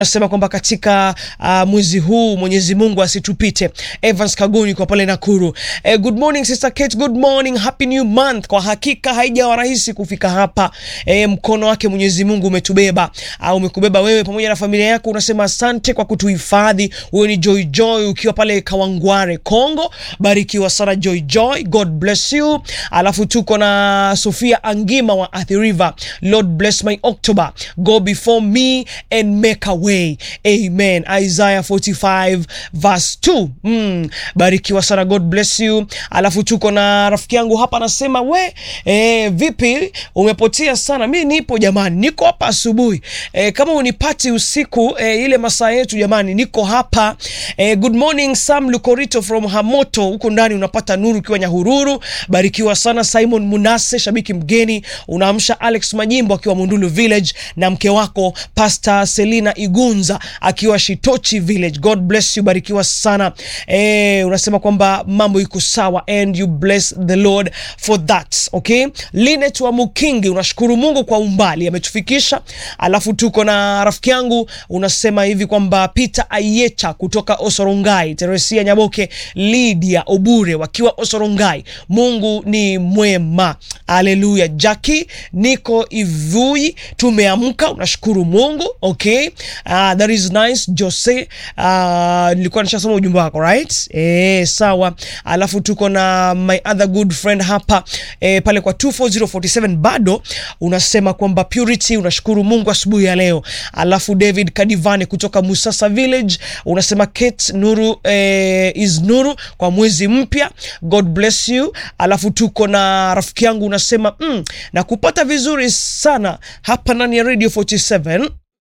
nasema kwamba katika uh, mwezi huu Mwenyezi Mungu asitupite. Evans Kaguni kwa pale Nakuru. Eh, good morning sister Kate, good morning, happy new month. Kwa hakika haijawa rahisi kufika hapa. Eh, mkono wake Mwenyezi Mungu umetubeba au umekubeba wewe pamoja na familia yako. Unasema asante kwa kutuhifadhi. Wewe ni Joy Joy ukiwa pale Kawangware Kongo, barikiwa sana Joy Joy, God bless you. Alafu tuko na Sofia Angima wa Athi River, Lord bless my October, go before me and make a way. Amen. Isaiah 45 verse 2. Mm, barikiwa sana, God bless you. Alafu tuko na rafiki yangu hapa anasema we, eh, vipi umepotea sana? Mi nipo jamani, niko hapa asubuhi. Eh, kama unipati usiku eh, ile masaa yetu jamani, niko hapa. Eh, good morning Sam Lukorito from Hamoto, huko ndani unapata nuru ukiwa Nyahururu. Barikiwa sana Simon Munase, shabiki mgeni. Unaamsha Alex Majimbo akiwa Mundulu Village na mke wako Pastor Selina Igunza akiwa Shitochi Village. God bless you, barikiwa sana. Eh, unasema kwamba mambo iko sawa and you bless the Lord for that. Okay? Linet wa Mukingi unashukuru Mungu kwa umbali ametufikisha. Alafu tuko na rafiki yangu unasema hivi kwamba Peter Ayecha kutoka Osorongai, Teresia Nyaboke, Lydia Obure wakiwa Osorongai. Mungu ni mwema. Haleluya. Jackie niko Ivui, tumeamka, unashukuru Mungu. Okay? Uh, that is nice. Jose, uh, nilikuwa nishasoma ujumbe wako right? Eh, sawa. Alafu tuko na my other good friend hapa eh, pale kwa 24047 bado unasema kwamba Purity unashukuru Mungu asubuhi ya leo. Alafu David Kadivane kutoka Musasa Village unasema Kate Nuru eh, is Nuru kwa mwezi mpya. God bless you. Alafu tuko na rafiki yangu unasema mm, na kupata vizuri sana hapa ndani ya Radio 47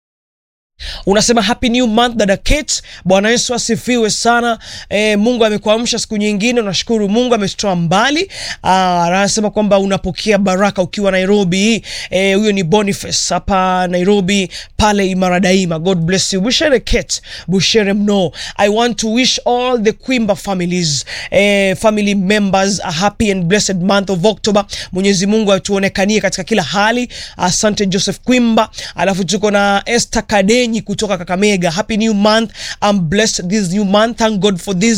unasema happy new month dada Kate. Bwana Yesu asifiwe sana. E, Mungu amekuamsha siku nyingine, unashukuru Mungu ametutoa mbali. Ah, anasema kwamba unapokea baraka ukiwa Nairobi. Eh, huyo ni Boniface hapa Nairobi pale Imara Daima. God bless you. Bushere Kate, Bushere mno. I want to wish all the Kwimba families, eh, family members a happy and blessed month of October. Mwenyezi Mungu atuonekanie katika kila hali. Asante Joseph Kwimba. Alafu tuko na Esther Kade kutoka Kakamega. Happy new month. I'm blessed this new month. Thank God for this